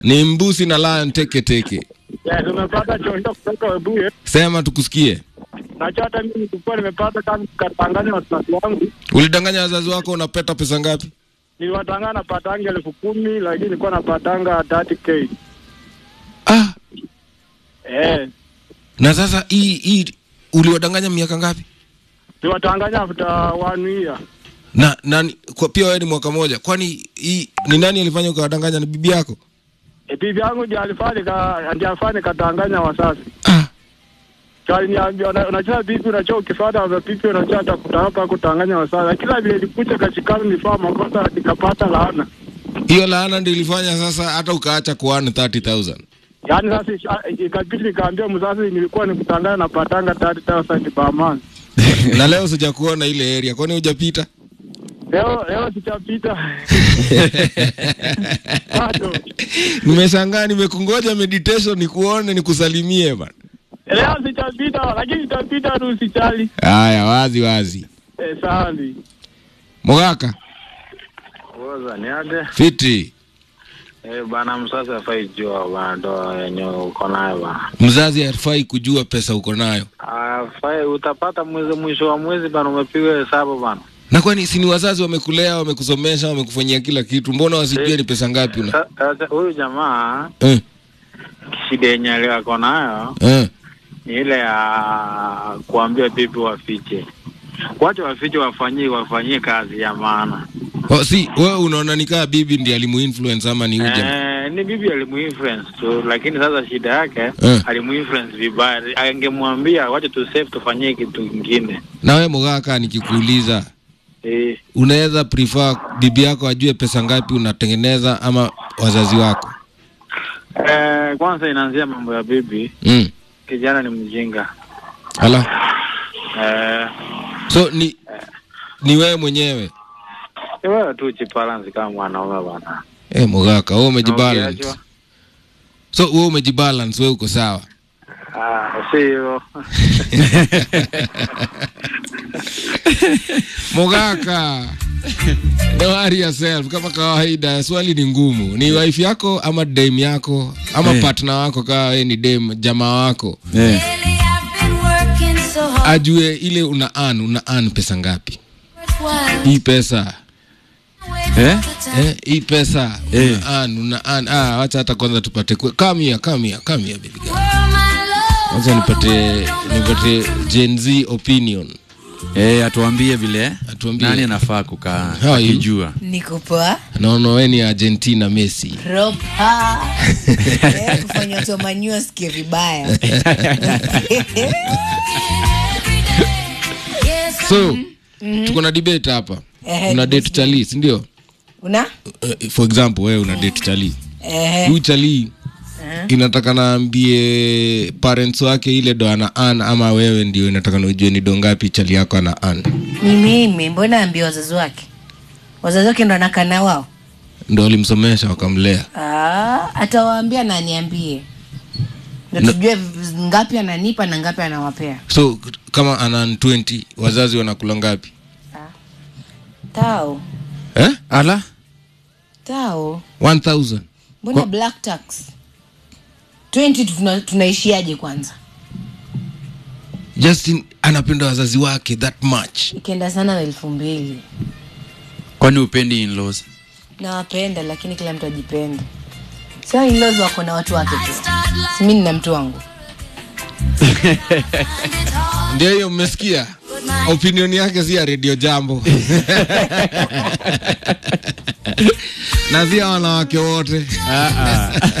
Ni mbusi na lion teke teke. Yeah, tumepata chonjo kutoka Webuye. Sema tukusikie. Nacho hata mimi nilikuwa nimepata kama katanganya watoto wangu. Ulidanganya wazazi wako unapeta pesa ngapi? Niliwatangana napatanga elfu kumi lakini nilikuwa napatanga 30k. Ah, Eh, na sasa hii hii uliwadanganya miaka ngapi? niliwatanganya after one year. Na nani kwa pia wewe ni mwaka moja. Kwani hii ni nani alifanya ukawadanganya ni bibi yako? E, bibi yangu ndiye alifanya ka ndiye afanye katanganya wasasi. Ah, Kali niambia una- unajua bibi unajua ukifuata wa bibi unajua atakuta hapa kutanganya wasasi. Kila vile ilikuja kashikana nifaa makosa nikapata laana. hiyo laana ndio ilifanya sasa hata ukaacha kuana 30000. Yaani sasa isha- ikabidi nikaambia mzazi nilikuwa nikutanganya napatanga 30,000 per month. na leo sijakuona ile area. Kwani hujapita? Leo leo sitapita. Bado. Nimeshangaa nimekungoja meditation nikuone nikusalimie bana. Leo sitapita lakini sitapita tu usijali. Haya, wazi wazi. Eh, sali. Mogaka, Oza ni aje? fiti. Eh, bana msasa afai jua bana ndo yenye uko nayo bana. Mzazi hafai kujua pesa uko nayo. Afai utapata mwezi mwisho wa mwezi bana umepiga hesabu bana. Na kwani si ni wazazi wamekulea, wamekusomesha, wamekufanyia kila kitu, mbona wasijue ni pesa ngapi una? Sa- Sasa huyu jamaa Eh, shida yenye leo ako nayo eh. ni ile ya kuambia bibi wafiche. Wacha wafiche wafanyie wafanyie kazi ya maana. Oh, si wewe unaona nikaa bibi ndiye alimuinfluence ama ni uje? Eh, ni bibi alimuinfluence tu, lakini sasa shida yake Eh. alimuinfluence vibaya. Angemwambia wacha tu save tufanyie kitu kingine. Na wewe Mogaka, nikikuuliza Eh, unaweza prefer bibi yako ajue pesa ngapi unatengeneza ama wazazi wako? Eh, kwanza inaanzia mambo ya bibi. Mm. Kijana ni mjinga. Ala. Eh, So ni ni wewe mwenyewe. ni wewe tu ujibalance kama mwanaume bwana. Eh, Mogaka, wewe umejibalance. Ukiachwa, So wewe umejibalance, wewe uko sawa. Ah, si hivyo. Mogaka. Don't worry yourself. Kama kawaida, swali ni ngumu. Ni wife yako ama dame yako ama Eh. partner wako kama wewe ni dame jamaa wako. Eh. Ajue ile una earn, una earn pesa ngapi? Hii pesa Eh? eh, hii pesa Eh. una earn, una earn. Ah, wacha hata kwanza tupate kwe- come here, come here, come here baby girl. Wacha nipate nipate Gen Z opinion. Eh, atuambie vile Atuambie. nani anafaa kukaa How are you? akijua. niko poa Naona wewe ni Argentina Messi. ropa Eh, kufanya watu wamanyua wasikie vibaya So, tuko na debate hapa. Ehe, Una date chali, si ndio? una Uh, for example, wewe una date chali. Ehe. Huyu chali inataka naambie parents wake ile do ana earn ama wewe ndio inataka na ujue ni do ngapi chali yako ana earn. ni mimi mbona ambia wazazi wake wazazi wake ndo anakana wao Ndio alimsomesha wakamlea. Ah, atawaambia na aniambie ndo tujue v- ngapi ananipa na ngapi anawapea So kama ana earn 20, wazazi wanakula ngapi? tao Eh? Ala? tao 1000. mbona Kwa- black tax 20 tuna, tunaishiaje kwanza Justin anapenda wazazi wake that much. ikienda sana na elfu mbili Kwani upendi in-laws? nawapenda lakini kila mtu ajipende sio inlaws wako na watu wake tu simi nina mtu wangu Ndio hiyo mmesikia? Opinion yake si ya Radio Jambo. na si ya wanawake wote.